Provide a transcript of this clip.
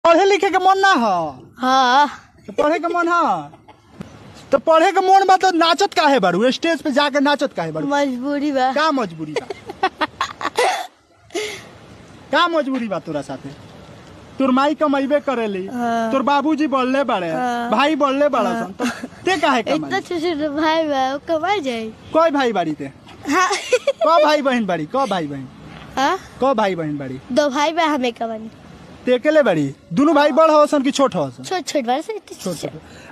पढ़े लिखे के मन ना हो हाँ तो पढ़े के मन हो तो पढ़े के मन बा तो नाचत काहे बारू स्टेज पे जाके नाचत काहे बारू मजबूरी बा का मजबूरी बा का मजबूरी बा तोरा साथे तोर माई कमाइबे करेली हाँ। तोर बाबूजी बढ़ले बाड़े हाँ। भाई बढ़ले बाड़ा सन तो ते काहे इतना कमाई छोटे भाई बा वो कमा जाए कोई भाई बाड़ी ते हाँ क भाई बहन बाड़ी क भाई बहन हाँ क भाई बहन बाड़ी दो भाई बा हमें कमानी ते अकेले बाड़ी दोनों भाई बड़ हो सन कि छोट हो सन छोट छोट बार से छोट छोट